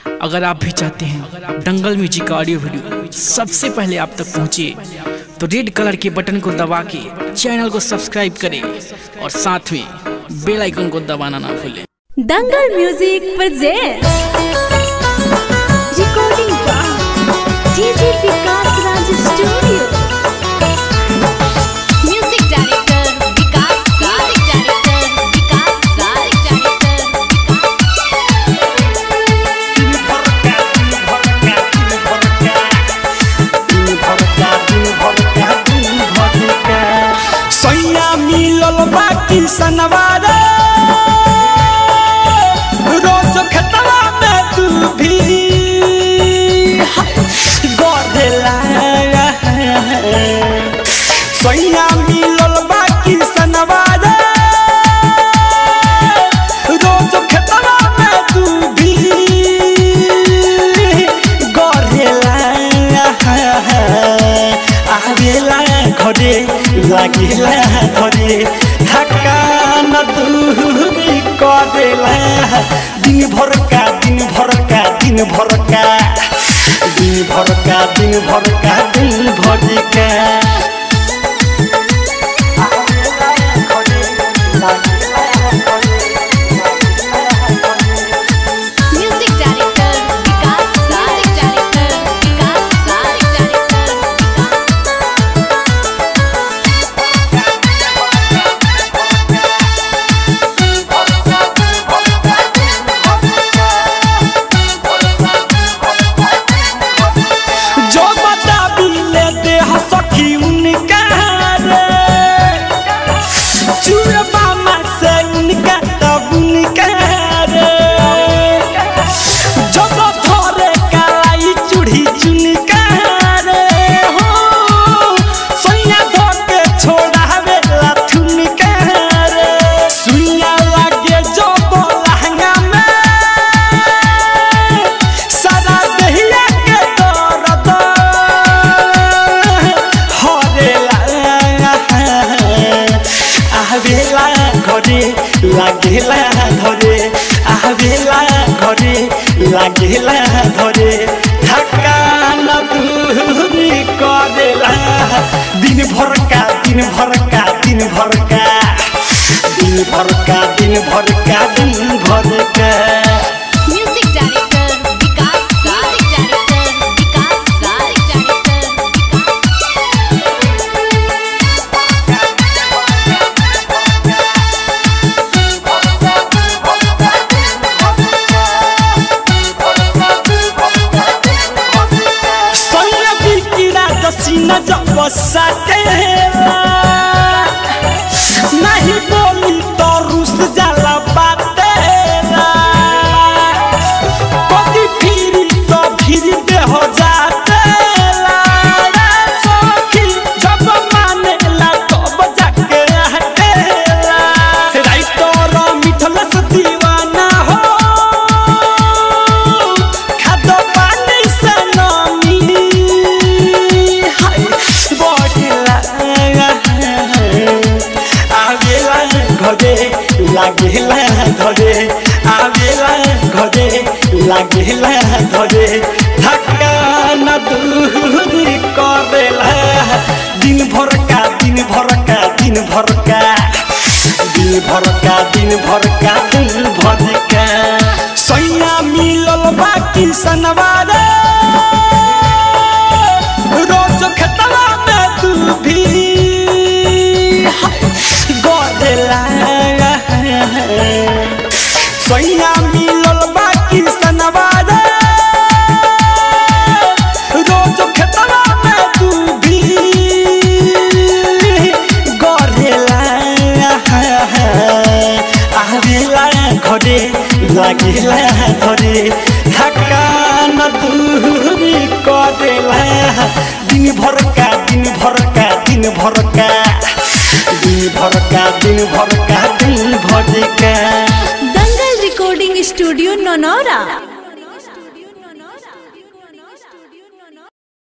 अगर आप भी चाहते हैं दंगल म्यूजिक का ऑडियो वीडियो सबसे पहले आप तक पहुंचे तो रेड कलर के बटन को दबा के चैनल को सब्सक्राइब करें और साथ में बेल आइकन को दबाना ना भूलें Dangal music presents recording by DJ Vikas Raj studio music director Vikas music director Vikas director सैया मिलल बाकी सनवारे रोज खेतवा में तू भी गधेला सैया मिलल बाकी सनवारे रोज खेतवा में तू भी गधेला आवेला घरे लागिला घरे ढाका न दूरी करेला दिन भर का दिन भर का दिन भर का दिन भर का दिन भर का दिन भर का music director Vikas music director Vikas director जो बता बिले दे सखी उनका रे चूर मामा से उनका तब उनका रे जब थोरे कालाई चूड़ी चुनका रे हो सोया धोके छोड़ावे लाथुनका रे सुइया लागे जो बोलहंगा में सदा दहिया के दर्द हरेला आवेला घरे लागेला घरे आवेला घरे लागेला घरे धक्का न दूरी करेला दिन भर का दिन भर का दिन भर का दिन भर का दिन भर का दिन भर का music director Vikas music director Vikas director सोया बिकिरा दसीना जब साकेला नहीं बोली तो रुस जाला बातेला कभी फिरी तो फिरी दे हो जातेला रे सखी जब मानेला तब जाके हटेला राइटर मिथलस दीवाना हो खाद्य पानी से नमी हाय बढ़ला आवेला घरे लागेला घरे आवेला घरे लागेला घरे धक्का न दूरी करेला दिन भर का दिन भर का दिन भर का दिन भर का दिन भर का दिन भर का सैया मिलल बाकी सनवारे रोज खेतवा में तू भी गदेला सैया मिलल बाकी सनवारे रोज खेतवा में तू भी गदेला आवेला घरे लागिला घरे धक्का न दूरी करेला दिन भर का दिन भर का दिन भर का दिन भर का दिन भर का दिन भर का दंगल रिकॉर्डिंग स्टूडियो नौनौरा